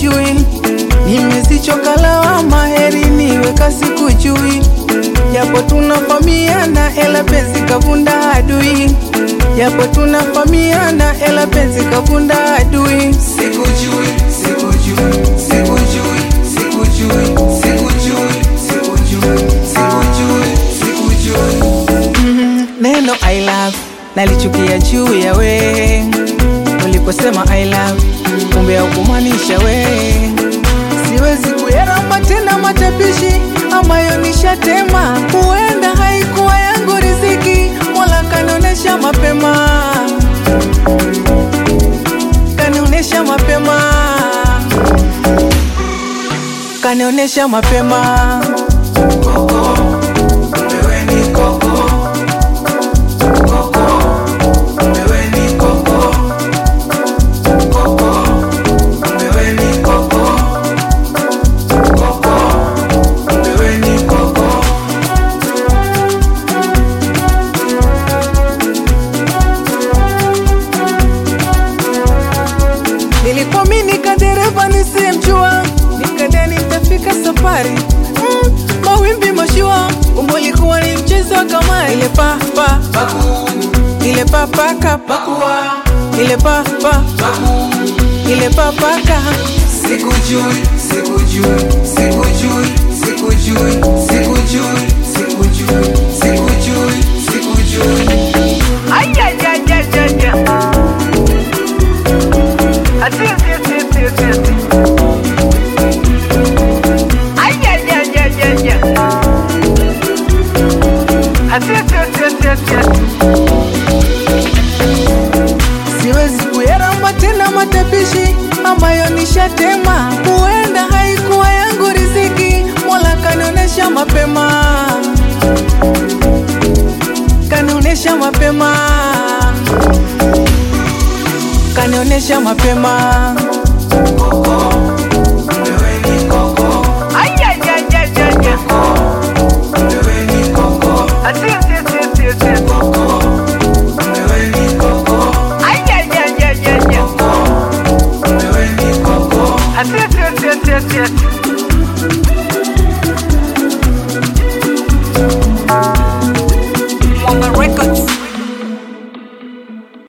sikujui, nimezichoka lawama, heri niweka sikujui, japo tunafamiana, ela penzi kavunda adui, japo tunafamiana, ela penzi kavunda adui. Sikujui, sikujui, sikujui, sikujui, sikujui, sikujui, sikujui, sikujui. Neno I love nalichukia juu ya we, uliposema I love kumbe haukumaanisha we. Siwezi kuyaramba tena matapishi ambayo nishatema, huenda haikuwa yangu riziki, Mola kanionyesha mapema, kanionyesha mapema, kanionyesha mapema. Koko, wewe ni koko. Koko, wewe ni koko. Koko, wewe ni koko. Koko, wewe ni koko. Nilikwamini kadereva nisiyemjua, nikadhani nitafika safari mm, mawimbi mashua, kumbe ulikuwa ni mchezo wa kamari. Ile pa pa Baku, ile pa pa ka pa bakua, ile pa pa baku. ile pa pa ka Sikujui, sikujui, sikujui, sikujui, sikujui, sikujui, sikujui, sikujui. Ay, ay, ay, ay, ay, ay. Así, así, así, así, así, así. Ay, ay, ay, ay, ay, ay. Así, así, así, así, así, así. siwezi kuyaramba tena matapishi ambayo nishatema, huenda haikuwa yangu riziki, Mola kanionyesha mapema, kanionyesha mapema, kanionyesha mapema. Koko,